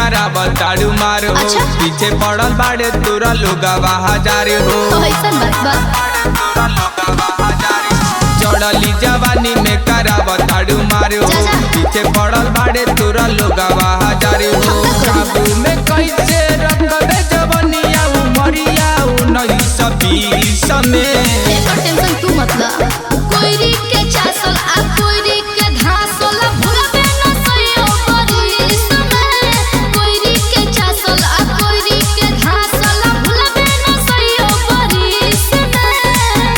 कराब ताड़ू मार हो अच्छा। पीछे पड़ल बाड़े तोरा लोगवा हजार हो तो ऐसन बात बा चढ़ली जवानी में कराब ताड़ू मार हो जा, जा। पीछे पड़ल बाड़े तोरा लोगवा हजार हो काबू में कैसे रखबे जवनिया उमरिया उन्नीस बीस में एकर टेंशन तू मत ला कोइरी के चासल आ कोइरी के घासल भूलबे न सइयो बरिस में कोइरी के चासल आ कोइरी के घासल भूलबे न सइयो बरिस में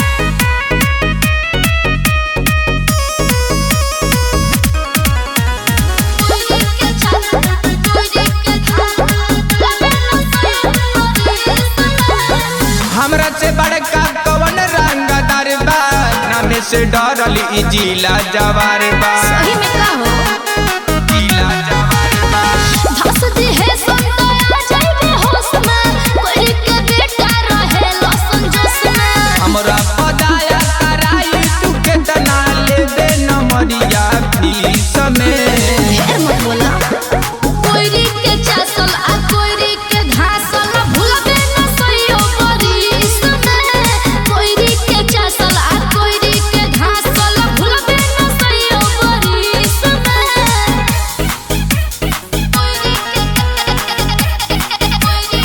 कोइरी के चासल कोइरी के घासल भूलबे न सइयो बरिस में हमरा से बड़का कवन रंगदार बा नामे से डरल ई जिला जवार बा सही में का हो जिला जवार बा धस दी है संतया जाइबे होश में कोई के बेटा रहे लसन जोश में हमरा पदाया कराई तू केतना लेबे नमरिया फीस में ढेर मत बोला कोइरी के चासल आ कोइरी के घासल भूलबे न सइयो बरिस में कोइरी के चासल आ कोइरी के घासल भूलबे न सइयो बरिस में कोइरी के कोइरी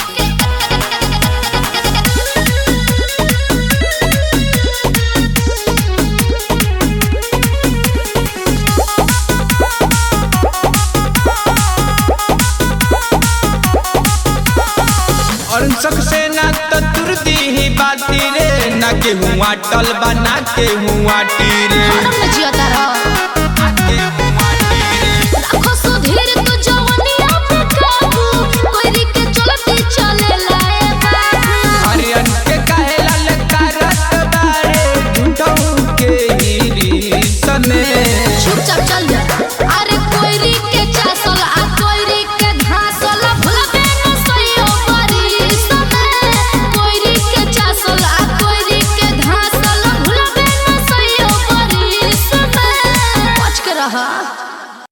और सबसे ना तो तुरती ही बाती रे ना के हुआ टल बा ना के हुआ टीरे हरम में जियता रह ना के हुआ टीरे लाखों